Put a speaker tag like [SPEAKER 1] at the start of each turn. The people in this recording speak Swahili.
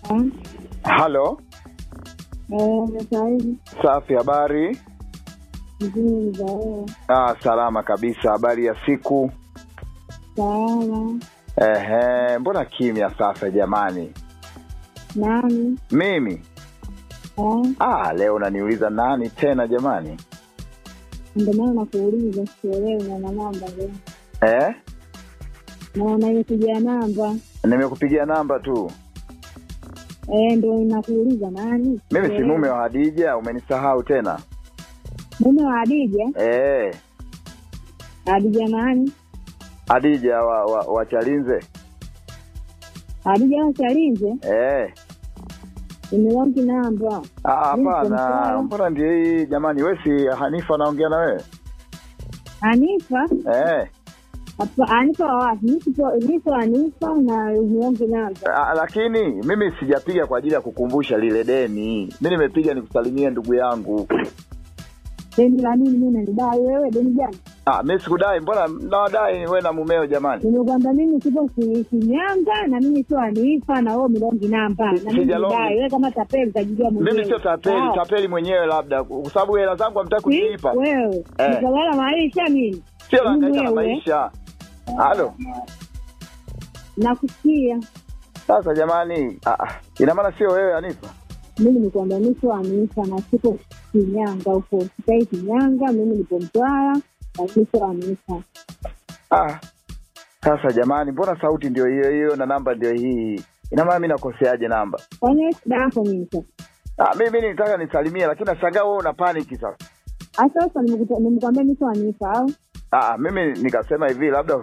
[SPEAKER 1] Halo,
[SPEAKER 2] sahizi
[SPEAKER 1] safi. Habari?
[SPEAKER 2] mzuri zaeo
[SPEAKER 1] Ah, salama kabisa. Habari ya siku?
[SPEAKER 2] salama
[SPEAKER 1] Ehe, mbona kimya sasa jamani?
[SPEAKER 2] nani
[SPEAKER 1] Mimi
[SPEAKER 2] Eh,
[SPEAKER 1] ah, leo unaniuliza nani tena jamani?
[SPEAKER 2] ndio maana nakuuliza sielewi na na namba leo
[SPEAKER 1] Eh,
[SPEAKER 2] na naikuja namba
[SPEAKER 1] nimekupigia namba tu.
[SPEAKER 2] Eh, ndo nakuuliza nani
[SPEAKER 1] Mimi si
[SPEAKER 2] Sielewi.
[SPEAKER 1] mume wa Hadija, umenisahau tena?
[SPEAKER 2] mume wa Adija
[SPEAKER 1] Eh,
[SPEAKER 2] Adija nani
[SPEAKER 1] Hadija wa, wa, wa Chalinze.
[SPEAKER 2] Adija wa Chalinze
[SPEAKER 1] Eh,
[SPEAKER 2] imelongi namba
[SPEAKER 1] ah,
[SPEAKER 2] Mimi
[SPEAKER 1] hapana.
[SPEAKER 2] simfahamu.
[SPEAKER 1] Mbona ndio hii jamani? Wewe si Hanifa naongea na wewe?
[SPEAKER 2] Anifa
[SPEAKER 1] Eh,
[SPEAKER 2] Hapa- Anifa wa wapi nipo nipo Anifa na imelongi namba
[SPEAKER 1] ah, lakini mimi sijapiga kwa ajili ya kukumbusha lile deni. Mimi nimepiga nikusalimie ndugu yangu.
[SPEAKER 2] deni la nini mimi nanidai wewe deni gani
[SPEAKER 1] Ah, mimi sikudai, mbona nawadai wewe na mumeo jamani?
[SPEAKER 2] nimekwambia mimi sipo si- Shinyanga na mimi sio Anifa na wewe milongi namba na mimi
[SPEAKER 1] Sijalongi.
[SPEAKER 2] nidai wewe kama tapeli utajijua mwenyewe
[SPEAKER 1] Mimi sio tapeli,
[SPEAKER 2] Sawa?
[SPEAKER 1] tapeli mwenyewe labda kwa sababu hela zangu hamtaki
[SPEAKER 2] Si,
[SPEAKER 1] kunilipa.
[SPEAKER 2] wewe
[SPEAKER 1] Eh.
[SPEAKER 2] nikawala maisha mimi
[SPEAKER 1] Sio nahangaika na
[SPEAKER 2] wewe.
[SPEAKER 1] maisha. Halo.
[SPEAKER 2] nakusikia
[SPEAKER 1] Sasa jamani, ah, ah, ina maana sio wewe Anifa?
[SPEAKER 2] mimi nilikwambia mi sio Anifa na siko Shinyanga huko sikai Shinyanga mimi nipo Mtwara lakini sio Anifa
[SPEAKER 1] Ah. Sasa jamani, mbona sauti ndio hiyo hiyo na namba ndio hii? Ina maana mimi nakoseaje namba?
[SPEAKER 2] kwani shida yako mimi sasa
[SPEAKER 1] Ah, mimi nilitaka nisalimie lakini nashangaa wewe una panic sasa.
[SPEAKER 2] hasa sasa nimekuta- nimekwambia mi sio Anifa au
[SPEAKER 1] Ah, mimi nikasema hivi labda